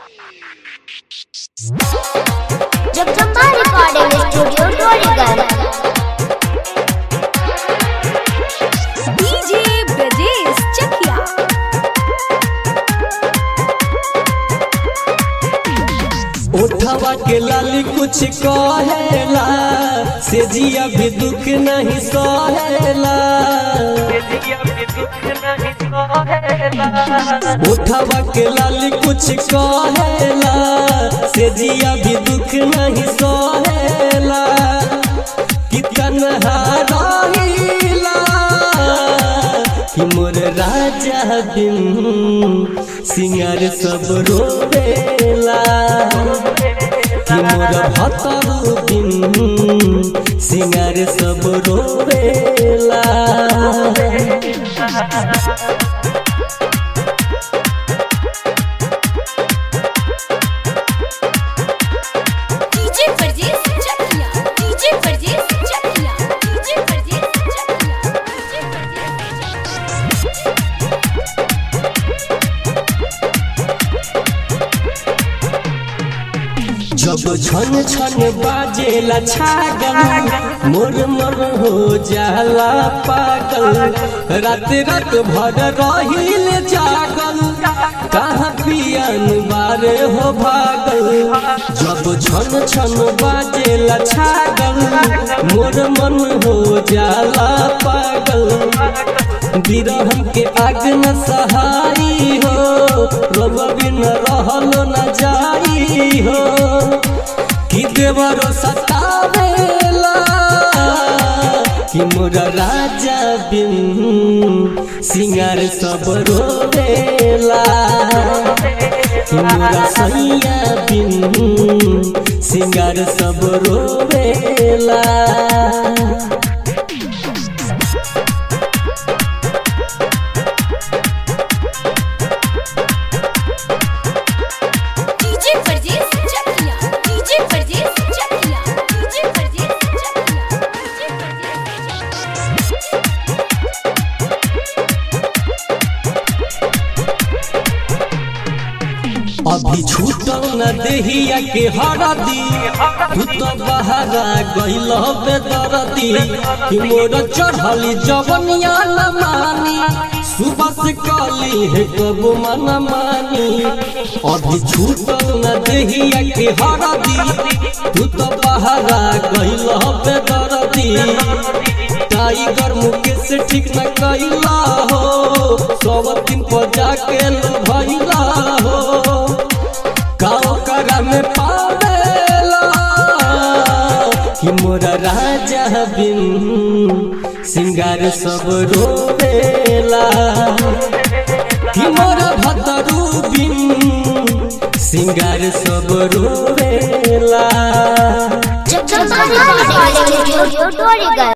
Jagdamba recording studio Dorigunj DJ Brajesh Chakiya उठवा के लाली कुछ कहेला से जिया भी दुख नहीं सहेला उठवा के लाली कुछ कहेला से जिया भी दुख नहीं सहेला कितन हाराइला कि मोर राजा बिन सिंगार सब रोवेला कि मोर भतरू बिन सिंगार सब रोवेला DJ Brajesh Chakiya DJ Brajesh Chakiya DJ Brajesh Chakiya DJ Brajesh जब छन छन बाजेला छागल मोर मन हो जाला पागल रात रात भर रहिल जागल कहाँ पियन बारे हो भागल जब छन छन बाजेला छागल मोर मन हो जाला पागल बिरहन के आग न सहाई हो रब बिन रहल न जाई हो कि देवरो सतावेला कि मोर राजा बिन सिंगार सब रोवेला कि मोर सैया बिन सिंगार सब रोवेला DJ Brajesh Chakiya DJ Brajesh Chakiya DJ Brajesh Chakiya DJ Brajesh Chakiya अभी छूटल न देहिया के हरदी तू तो बहरा गइल बेदरदी कि मोर चढ़ली जवनिया न मानी सुबह से कली है कब मन मानी अभी छूटल न देहिया के हरदी तू तो बहरा गइल बेदरदी टाइगर मुकेश ठीक न कैला हो सब दिन पर जाके लो भैला हो गाँव करा में पावेला कि मोरा राजा बिन सिंगार सब रोवेला कि मोरा भतरू बिन सिंगार सब रोवेला जगदम्बा रिकॉर्डिंग स्टूडियो डोरीगंज